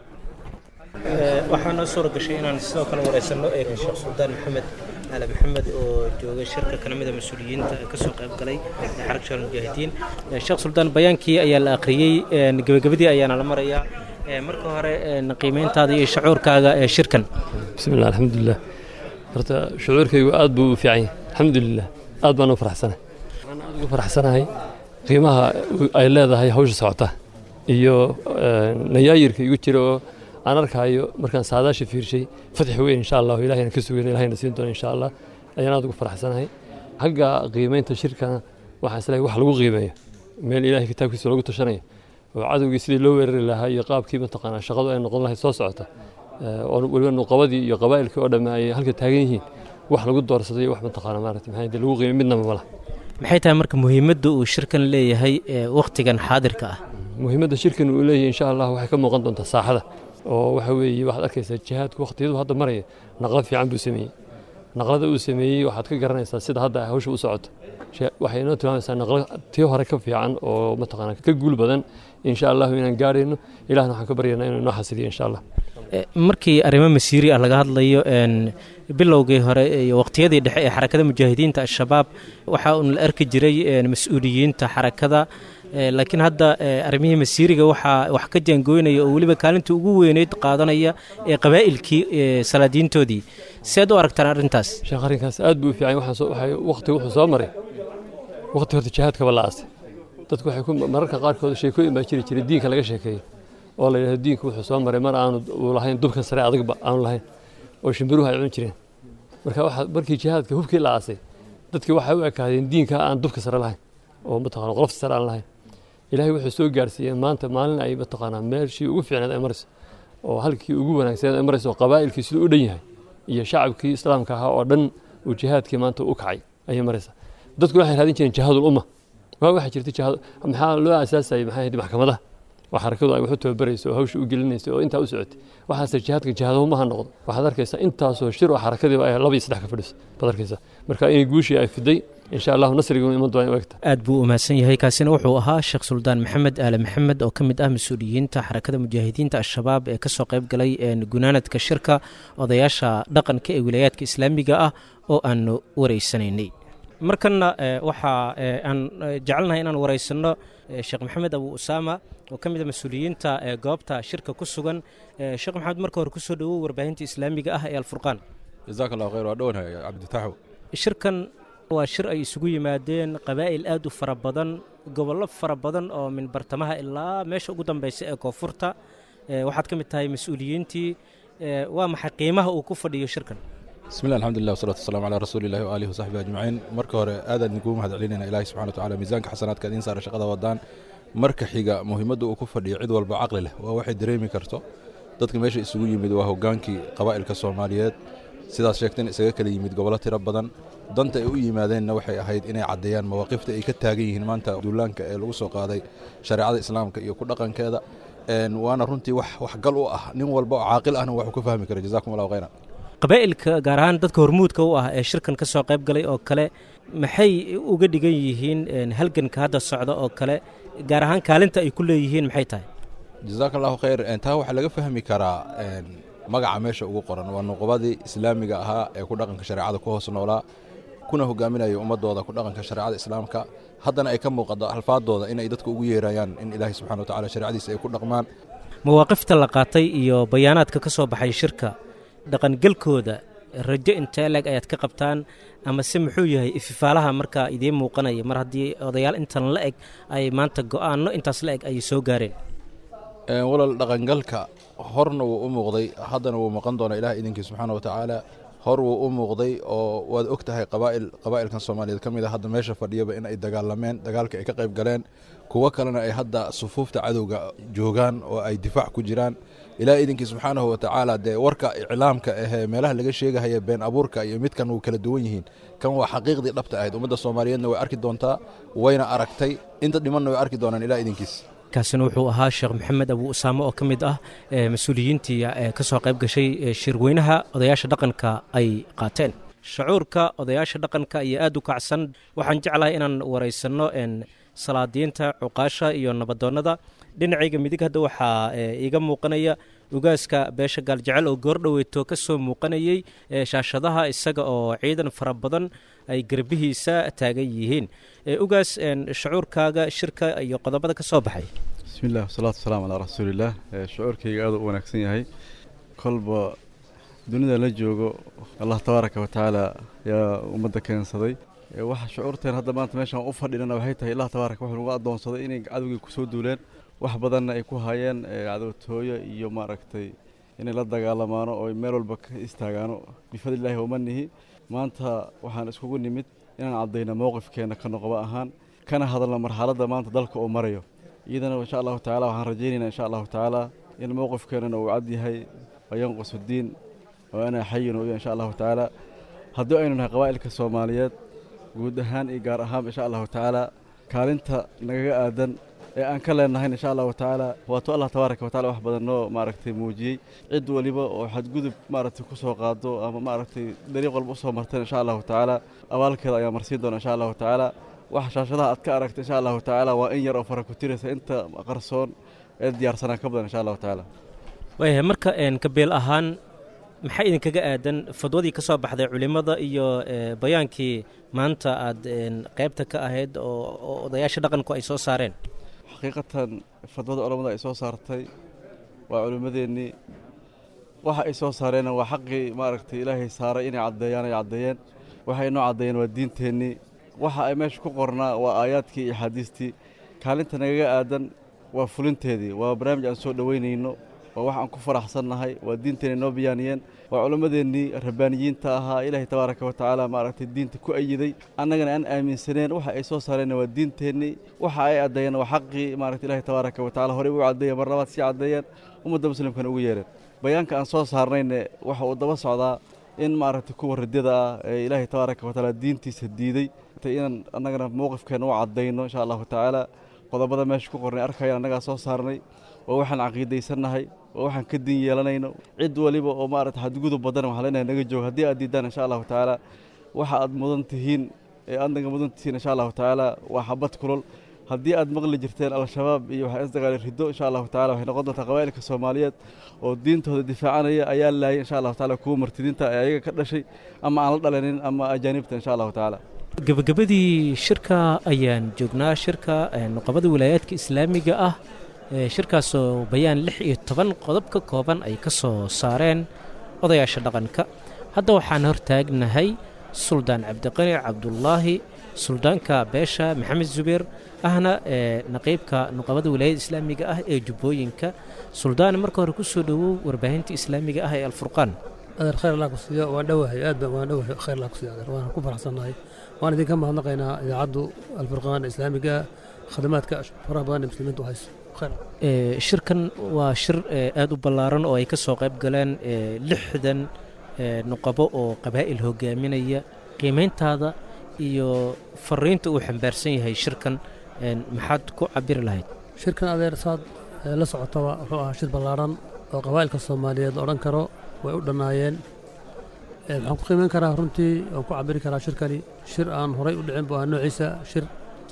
waxaa noo suura gashay inaan sidoo kale wareysanno eega sheekh suldaan maxamed ali maxamed oo jooga shirka kana mida mas-uuliyiinta ka soo qayb galay xarag shal mujaahidiin sheekh suldaan bayaankii ayaa la akhriyey gebagabadii ayaana la marayaa marka hore qiimeyntaada iyo shacuurkaaga ee shirkan bismi llah alxamdulilah horta shucuurkaygu aad buu u fiican yahay alxamdulilah aad baan u faraxsanahay waxaan aad ugu faraxsanahay qiimaha ay leedahay hawsha socota iyo nayaayirka igu jira oo aan arkaayo markaan saadaasha fiirshay fatix weyn insha allah ilahayna ka sugan ilahayna siin doona insha allah ayaan aad ugu faraxsanahay xagga qiimaynta shirkana waxaan islahay wax lagu qiimeeyo meel ilahay kitaabkiisa loogu tashanayo oo cadowgii sidii loo weerari lahaa iyo qaabkii mataqaanaa shaqadu ay noqon lahayd soo socota oo weliba nuqabadii iyo qabaa'ilkii oo dhamme ay halka taagan yihiin wax lagu doorsaday wax mataqaana maarata maxay dee lagu qiimay midnaba ma laha maxay tahay marka muhiimadda uu shirkan leeyahay wakhtigan xaadirka ah muhiimadda shirkan uu leeyahay insha allah waxay ka muuqan doontaa saaxada oo waxa weeye waxaad arkaysaa jihaadku wakhtiyadu hadda maraya naqlad fiican buu sameeyey naqlada uu sameeyey waxaad ka garanaysaa sida hadda hawsha u socoto waxay inoo tilmaamaysaa naqlad tii hore ka fiican oo mataqaana ka guul badan insha allahu inaan gaarayno ilahna waxaan ka baryaynaa inuu inoo xasiliyo insha allah markii arrimo masiiri ah laga hadlayo bilowgii hore iyo waqtiyadii dhexe ee xarakada mujaahidiinta al-shabaab waxaa uun la arki jiray mas-uuliyiinta xarakada laakiin hadda arrimihii masiiriga waxaa wax ka jaangooynaya oo weliba kaalinta ugu weyneyd qaadanaya ee qabaa'ilkii salaadiintoodii seed u aragtaan arrintaas sheekh arrinkaas aad buu u fiican waqti wuxuu soo maray waqti horta jihaadkaba la aasay dadku waxay ku mararka qaarkood sheekooyin baa jiri jiray diinka laga sheekeeyo oo la yidhahdo diinku wuxuu soo maray mar aanu uu lahayn dubkan sare adagba aanu lahayn oo shimbiruhu ay cun jireen marka waxaa markii jihaadka hubkii la aasay dadkii waxay u ekaadeen diinka aan dubka sare lahayn oo mataqana qolofta sare aan lahayn ilaahay wuxuu soo gaarsiiyey maanta maalin ay mataqaanaa meeshii ugu fiicneed ay marayso oo halkii ugu wanaagsaneed ay marayso oo qabaa'ilkii siduu u dhan yahay iyo shacabkii islaamka ahaa oo dhan uu jihaadkii maanta u kacay ayay maraysaa dadku waxay raadin jireen jihaadul umma waa waxaa jirta jihaad maxaa loo aasaasayay maxay ahayd maxkamadaha oo xarakadu ay wax u tababarayso oo hawsha u gelinayso oo intaa u socotay waxaase jihaadka jihaadahumaha noqdo waxaad arkaysaa intaasoo shir oo xarakadiiba ay laba iyo saddex ka fadhiso baad arkaysaa marka inay guushii ay fiday insha allahu nasriga iman doona u egta aad buu u mahadsan yahay kaasina wuxuu ahaa sheekh suldaan maxamed aale maxamed oo ka mid ah mas-uuliyiinta xarakada mujaahidiinta al-shabaab ee kasoo qayb galay gunaanadka shirka odayaasha dhaqanka ee wilaayaadka islaamiga ah oo aanu wareysanaynay markanna waxaa aan jecelnahay inaan wareysanno sheekh maxamed abu usaama oo ka mid a mas-uuliyiinta goobta shirka ku sugan sheekh maxamed marka hore kusoo dhawow warbaahinta islaamiga ah ee alfurqaan jazaak allahu khayr waa dhownahay cabditaxow shirkan waa shir ay isugu yimaadeen qabaa'il aad u fara badan gobollo fara badan oo min bartamaha ilaa meesha ugu dambeysa ee koonfurta waxaad ka mid tahay mas-uuliyiintii waa maxay qiimaha uu ku fadhiyo shirkan bismillah alxamdulilah wasalatu wasalamu calaa rasuulillahi waaalihi wasaxbihi ajmaciin marka hore aadaan idinkugu mahad celinayna ilahi subxana watacaala miisaanka xasanaadka idiin saara shaqada wadaan marka xiga muhiimadda uu ku fadhiyo cid walba caqli leh waa waxay dareemi karto dadka meesha isugu yimid waa hogaankii qabaa'ilka soomaaliyeed sidaas sheegteen isaga kala yimid gobollo tiro badan danta ay u yimaadeenna waxay ahayd inay caddeeyaan mawaaqifta ay ka taagan yihiin maanta duulaanka ee lagu soo qaaday shareecada islaamka iyo ku dhaqankeeda waana runtii wax waxgal u ah nin walba oo caaqil ahna waxuu ka fahmi kara jazakum allahu khayran qabaa'ilka gaar ahaan dadka hormuudka u ah ee shirkan ka soo qayb galay oo kale maxay uga dhigan yihiin halganka hadda socda oo kale gaar ahaan kaalinta ay ku leeyihiin maxay tahay jazaak allahu khayr taa waxaa laga fahmi karaa magaca meesha ugu qoran waa nuqubadii islaamiga ahaa ee ku dhaqanka shareecada ku hoos noolaa kuna hogaaminaya ummadooda ku dhaqanka shareecada islaamka haddana ay ka muuqato alfaadooda inay dadka ugu yeerayaan in ilaahay subxana wa tacala shareecadiisa ay ku dhaqmaan mawaaqifta la qaatay iyo bayaanaadka ka soo baxay shirka dhaqangelkooda rajo intee leeg ayaad ka qabtaan ama se muxuu yahay ififaalaha markaa idiin muuqanaya mar haddii odayaal intan la eg ay maanta go'aanno intaas la eg ay soo gaareen walal dhaqangalka horna wuu u muuqday haddana wuu muuqan doonaa ilaah idinkii subxaana wa tacaala hor wuu u muuqday oo waad og tahay qabaa'il qabaa'ilkan soomaaliyeed ka mid a hadda meesha fadhiyaba in ay dagaalameen dagaalka ay ka qayb galeen kuwo kalena ay hadda sufuufta cadowga joogaan oo ay difaac ku jiraan ilaah idinkii subxaanahu wa tacaala dee warka iclaamka ahee meelaha laga sheegahaya been abuurka iyo midkan wuu kala duwan yihiin kan waa xaqiiqdii dhabta ahayd ummadda soomaaliyeedna way arki doontaa wayna aragtay inta dhimanna way arki doonaan ilaah idinkiis kaasina wuxuu ahaa sheekh maxamed abu usaame oo ka mid ah mas-uuliyiintii ka soo qayb gashay shirweynaha odayaasha dhaqanka ay qaateen shucuurka odayaasha dhaqanka ayaa aad u kacsan waxaan jeclahay inaan waraysanno salaadiinta cuqaasha iyo nabadoonnada dhinacayga midig hadda waxaa iiga muuqanaya ugaaska beesha gaaljecel oo goordhoweyto ka soo muuqanayey shaashadaha isaga oo ciidan fara badan ay garbihiisa taagan yihiin ugaas shucuurkaaga shirka iyo qodobada ka soo baxay bismillahi wasalaatu wasalaamu calaa rasuulillaah shucuurkayga aad u wanaagsan yahay kolba dunida la joogo allah tabaaraka wa tacaala yaa ummadda keensaday waxa shucuurteen hadda maanta meeshaan u fadhinana waxay tahay allah tabaaraka wuxuu nagu addoonsaday inay cadowgii kusoo duuleen wax badanna ay ku hayeen cadowtooyo iyo maaragtay inay la dagaalamaano oo meel walba ka istaagaano bifadlillaahi wamanihi maanta waxaan iskugu nimid inaan caddayno mowqifkeenna ka noqoba ahaan kana hadalno marxaladda maanta dalka uu marayo iyadana insha allahu tacala waxaan rajaynaynaa insha allahu tacaala in mowqifkeennana uu cad yahay wayanqusu diin oo anaa xayin uya insha allahu tacaala haddii aynu nahay qabaa'ilka soomaaliyeed guud ahaan iyo gaar ahaan insha allahu tacaala kaalinta nagaga aadan ee aan ka leenahayn insha allahu tacaala waato allah tabaaraka watacala wax badan noo maaragtay muujiyey cid waliba oo xadgudub maaragtay ku soo qaado ama maaragtay dariiq walba usoo marteen insha allahu tacaala abaalkeeda ayaa marsiin doona insha allahu tacaala wax shaashadaha aad ka aragta insha allahu tacaala waa in yar oo fara ku tiraysa inta qarsoon ee diyaarsanaa ka badan insha allahu tacaala waayahay marka kabeel ahaan maxaa idinkaga aadan fadwadii ka soo baxday culimmada iyo bayaankii maanta aad qaybta ka ahayd oo odayaasha dhaqanku ay soo saareen xaqiiqatan fadwada culammada ay soo saartay waa culimmadeennii waxa ay soo saareenna waa xaqii maaragtay ilaahay saaray inay caddeeyaan ay caddeeyeen waxay inoo caddeeyeen waa diinteennii waxa ay meesha ku qornaa waa aayaadkii iyo axaadiistii kaalinta nagaga aadan waa fulinteedii waa barnaamij aan soo dhoweynayno waa wax aan ku faraxsannahay waa diinteenna inoo biyaaniyeen waa culammadeennii rabbaaniyiinta ahaa ilaahay tabaaraka wa tacaala maaragtay diinta ku ayiday annagana aan aaminsaneen waxa ay soo saareenna waa diinteennii waxa ay caddeeyeen waa xaqii maaragta ilaahay tabaaraka wa tacala horey ugu caddeeyeen mar labaad sii caddeeyeen ummadda muslimkana ugu yeereen bayaanka aan soo saarnayne waxa uu daba socdaa in maaragtay kuwa ridada ah ee ilaahay tabaaraka wa tacaala diintiisa diiday inaan annagana mowqifkeenna u caddayno insha allahu tacaala qodobada meesha ku qornay arkayaan annagaa soo saarnay waa waxaan caqiidaysannahay waa waxaan ka din yeelanayno cid waliba oo maarata xadgudub badan waxaa leenahay naga joogo haddii aad diidaan insha allahu tacaala waxa aad mudan tihiin ee aad naga mudan tihiin insha allahu tacaala waa xabad kulol haddii aad maqli jirteen al-shabaab iyo waxaa isdagaali riddo insha allahu tacala waxay noqon doontaa qabaa'ilka soomaaliyeed oo diintooda difaacanaya ayaa laayay insha allahu tacaala kuwa martidiinta ee ayaga ka dhashay ama aan la dhalanin ama ajaanibta insha allahu tacaala gabagabadii shirka ayaan joognaa shirka nuqabada wilaayaadka islaamiga ah shirkaasoo bayaan lix iyo toban qodob ka kooban ay ka soo saareen odayaasha dhaqanka hadda waxaan hortaagnahay suldaan cabdiqani cabdulaahi suldaanka beesha maxamed zubeer ahna naqiibka nuqabada wilaayada islaamiga ah ee jubbooyinka suldaan marka hore ku soo dhowow warbaahinta islaamiga ah ee alfurqaan adeer khayr allah ku siiyo waan dhowahay aad baan waan dhowahay khayr allah ku siiyo adeer waan ku faraxsannahay waan idinka mahadnaqaynaa idaacaddu alfurqaan islaamiga khadamaadka faraha badan ee muslimiintu u hayso shirkan waa shir aad u ballaaran oo ay ka soo qayb galeen lixdan nuqabo oo qabaa'il hogaaminaya qiimayntaada iyo fariinta uu xambaarsan yahay shirkan maxaad ku cabiri lahayd shirkan adeer saad la socotaba wuxuu ahaa shir ballaaran oo qabaa'ilka soomaaliyeed odhan karo way u dhannaayeen waxaan ku qiimayn karaa runtii waan ku cabiri karaa shirkani shir aan horay u dhicin bu ahaa noociisa shir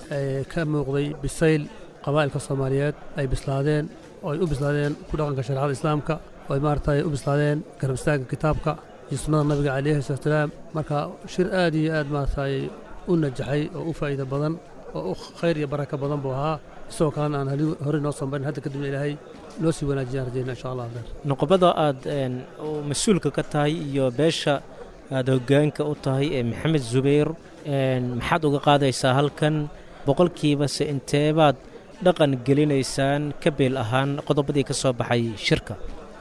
ka muuqday bisayl qabaa'ilka soomaaliyeed ay bislaadeen oo ay u bislaadeen ku dhaqanka shareecada islaamka oo ay maaragtay u bislaadeen garab istaagga kitaabka iyo sunnada nabiga calayhi salaam marka shir aad iyo aad maaragtay u najaxay oo u faa'iido badan oo u khayr iyo baraka badan buu ahaa isagoo kalena aan horey noo sambarin hadda kadibna ilaahay loo sii wanaajiyaan rajayna insha allah adeer nuqbada aad mas-uulka ka tahay iyo beesha aad hoggaanka u tahay ee maxamed zubayr maxaad uga qaadaysaa halkan boqolkiiba se inteebaad dhaqan gelinaysaan ka beel ahaan qodobadii ka soo baxay shirka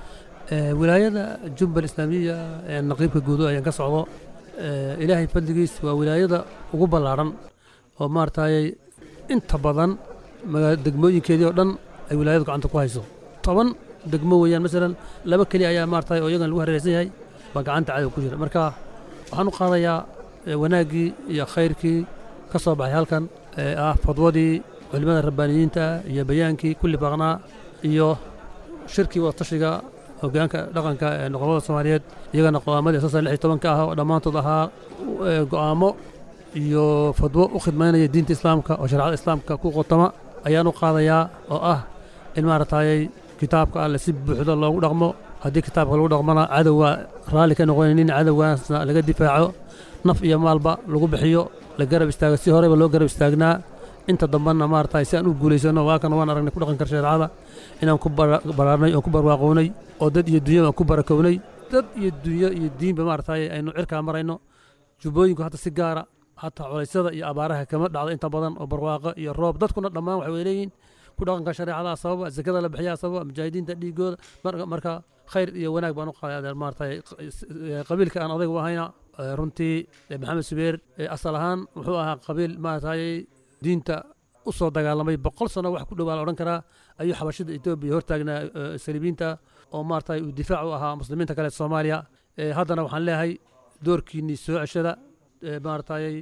wilaayada jubbal islaamiya ee naqiibka guudo ayaan ka socdo ilaahay fadligiis waa wilaayada ugu ballaadhan oo maaragtay inta badan degmooyinkeedii oo dhan ay wilaayadu gacanta ku hayso toban degmo weeyaan masalan laba keli ayaa maaragtay oo iyagan lagu hareeraysan yahay baa gacanta cadow ku jira marka waxaan u qaadayaa wanaaggii iyo khayrkii ka soo baxay halkan ee ah fadwadii culimmada rabbaaniyiinta iyo bayaankii kulli baaqnaa iyo shirkii wadatashiga hoggaanka dhaqanka ee noqobada soomaaliyeed iyagana go'aamadii asasan lix iyo tobanka ah oo dhammaantood ahaa go'aamo iyo fadwo u khidmaynaya diinta islaamka oo shareecada islaamka ku qotoma ayaan u qaadayaa oo ah in maaragtayay kitaabka alle si buuxda loogu dhaqmo haddii kitaabka lagu dhaqmona cadowga raalli ka noqonaynin cadowgaasna laga difaaco naf iyo maalba lagu bixiyo la garab istaago si horeyba loo garab istaagnaa inta dambana maaragtay si aan u guulaysano waa kan waan aragnay ku dhaqanka shareecada inaan ku baraarnay oon ku barwaaqownay oo dad iyo dunya aan ku barakownay dad iyo dunyo iyo diinba maaragtay aynu cirkaa marayno jubbooyinku hadda si gaara hataa culaysyada iyo abaaraha kama dhacdo inta badan oo barwaaqo iyo roob dadkuna dhammaan waxay leeyihiin ku dhaqanka shareecada sababa zakada la bixiyaa sababa mujaahidiinta dhiigooda marka khayr iyo wanaag baan u qaaday maaragtay qabiilka aan odayga u ahayna runtii maxamed subeer asal ahaan wuxuu ahaa qabiil maaragtay diinta u soo dagaalamay boqol sano wax ku dhowaa la odhan karaa ayuu xabashida etoobiya hortaagnaa saliibiinta oo maaragtay uu difaac u ahaa muslimiinta kale soomaaliya haddana waxaan leeyahay doorkiinnii soo ceshada maaragtay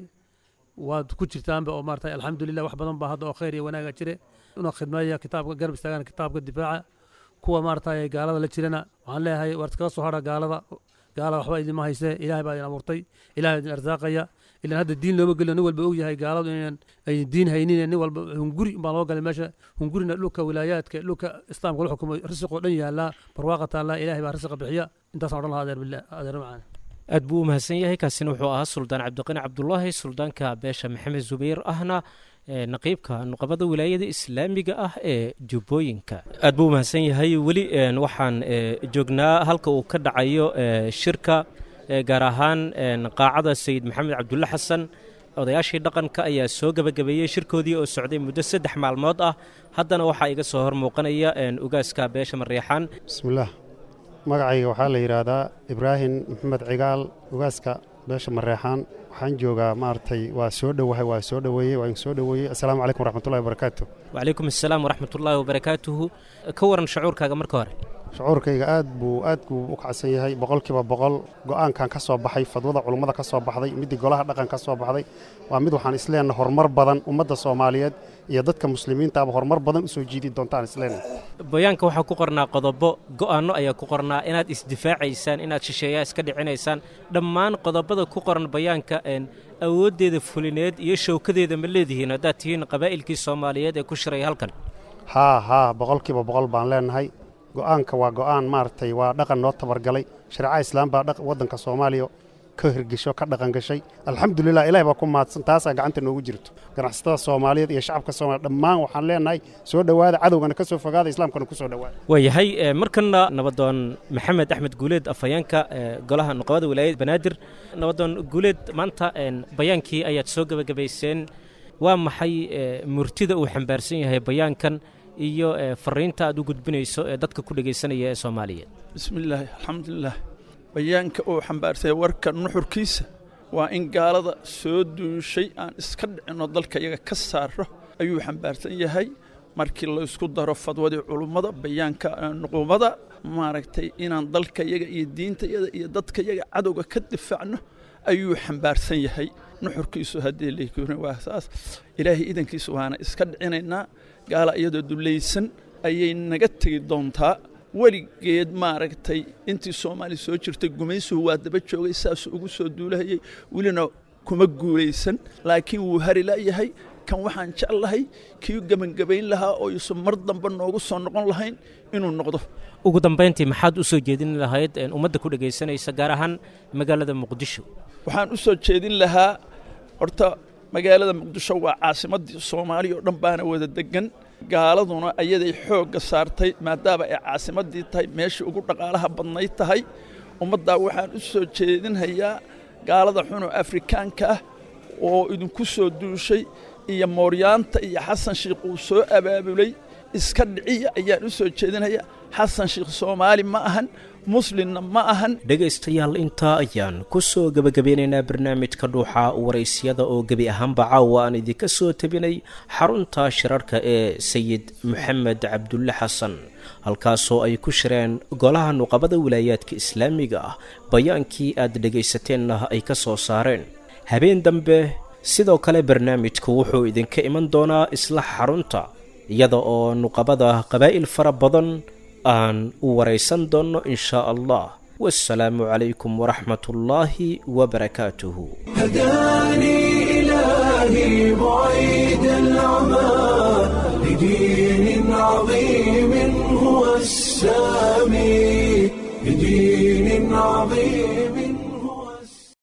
waad ku jirtaanba oo maaragtay alxamdulilah wax badan baa hadda oo khayr iyo wanaaga jire inuu khidmeeya kitaabka garab istaagaan kitaabka difaaca kuwa maaragtay gaalada la jirana waxaan leeyahay waar iskaga soo hadha gaalada gaala waxba idinma haysee ilaahay baa idin abuurtay ilahay idin arsaaqaya ilaan hadda diin looma gelino nin walba og yahay gaaladu inaan ay diin haynin nin walba hunguri baa loo galay meesha hungurina dhulka wilaayaadka dhulka islaamka la xukumo risiqoo dhan yaallaa barwaaqa taallaa ilaahay baa risiqa bixiya intaasaan odhan lahaa adeer billah adeer macaan aad buu u mahadsan yahay kaasina wuxuu ahaa suldaan cabdiqani cabdulaahi suldaanka beesha maxamed zubayr ahna naqiibka nuqabada wilaayada islaamiga ah ee jubbooyinka aad buu u mahadsan yahay weli waxaan joognaa halka uu ka dhacayo shirka gaar ahaan qaacada sayid maxamed cabdulle xasan odayaashii dhaqanka ayaa soo gebagabeeyey shirkoodii oo socday muddo saddex maalmood ah haddana waxaa iga soo hor muuqanaya ugaaska beesha mareexaan bismillaah magacayga waxaa la yidhaahdaa ibraahim maxamed cigaal ugaaska beesha mareexaan waxaan joogaa maaragtay waa soo dhowahay waa soo dhoweeyey waa soo dhoweeyey assalaamu calaykum waraxmatullahi wabarakaatu wacalaykum assalaam waraxmatullaahi wabarakaatuhu ka waran shucuurkaaga marka hore shucuurkayga aad buu aad buu u kacsan yahay boqolkiiba boqol go'aankan ka soo baxay fadwada culummada ka soo baxday middii golaha dhaqan ka soo baxday waa mid waxaan isleenahay horumar badan ummadda soomaaliyeed iyo dadka muslimiintaaba horumar badan u soo jiidi doontaan isleenahay bayaanka waxaa ku qornaa qodobo go'aanno ayaa ku qornaa inaad isdifaacaysaan inaad shisheeyaa iska dhicinaysaan dhammaan qodobada ku qoran bayaanka awooddeeda fulineed iyo showkadeeda ma leedihiin haddaad tihiin qabaa'ilkii soomaaliyeed ee ku shiray halkan haa haa boqolkiiba boqol baan leenahay go'aanka waa go'aan maaragtay waa dhaqan noo tabargalay shareeca islaam baa waddanka soomaaliya ka hirgesho ka dhaqan gashay alxamdulilah ilahi baa ku mahadsan taasaa gacanta noogu jirto ganacsatada soomaaliyeed iyo shacabka soomaliya dhammaan waxaan leenahay soo dhowaada cadowgana ka soo fogaada islaamkana ku soo dhowaada waayahay markana nabadoon maxamed axmed guuleed afhayeenka golaha nuqabada wilaayad banaadir nabadoon guuleed maanta bayaankii ayaad soo gebagabayseen waa maxay murtida uu xambaarsan yahay bayaankan iyo fariinta aad u gudbinayso ee dadka ku dhegaysanaya ee soomaaliyeed bismillaahi alxamdulilah bayaanka uu xambaarsay warka nuxurkiisa waa in gaalada soo duushay aan iska dhicinno dalka iyaga ka saaro ayuu xambaarsan yahay markii laysku daro fadwadii culummada bayaanka nuqumada maaragtay inaan dalka yaga iyo diinta yada iyo dadka yaga cadowga ka difaacno ayuu xambaarsan yahay nuxurkiisu haddii laykuni waa saas ilaahay idankiisa waana iska dhicinaynaa gaala iyadoo dulaysan ayay naga tegi doontaa weligeed maaragtay intii soomaali soo jirtay gumaysuhu waa daba joogay saasuu ugu soo duulahayay welina kuma guulaysan laakiin wuu hari la'yahay kan waxaan jeclahay kii gebangebayn lahaa oo yuusan mar dambe noogu soo noqon lahayn inuu noqdo ugu dambayntii maxaad u soo jeedin lahayd ummadda ku dhegaysanaysa gaar ahaan magaalada muqdisho waxaan u soo jeedin lahaa horta magaalada muqdisho waa caasimaddii soomaaliya oo dhan baana wada degan gaaladuna ayaday xoogga saartay maadaama ay caasimaddii tahay meeshii ugu dhaqaalaha badnayd tahay ummaddaa waxaan u soo jeedinhayaa gaalada xunoo afrikaanka ah oo idinku soo duushay iyo mooryaanta iyo xasan shiikh uu soo abaabulay iska dhiciya ayaan u soo jeedinhayaa xasan shiikh soomaali ma ahan muslimna ma ahan dhegaystayaal intaa ayaan ku soo gebagabeynaynaa barnaamijka dhuuxa waraysyada oo gebi ahaanba caawa aan idinka soo tabinay xarunta shirarka ee sayid moxamed cabdulle xasan halkaasoo ay ku shireen golaha nuqabada wilaayaadka islaamiga ah bayaankii aad dhagaysateenna ay ka soo saareen habeen dambe sidoo kale barnaamijku wuxuu idinka iman doonaa isla xarunta iyada oo nuqabada qabaa'il fara badan aan u waraysan doonno in shaa allah wasalaamu calaykum waraxmat ullaahi wabarakaatuhu هداني إلهي بعيد العمى لدين عظيم هو السامي لدين عظيم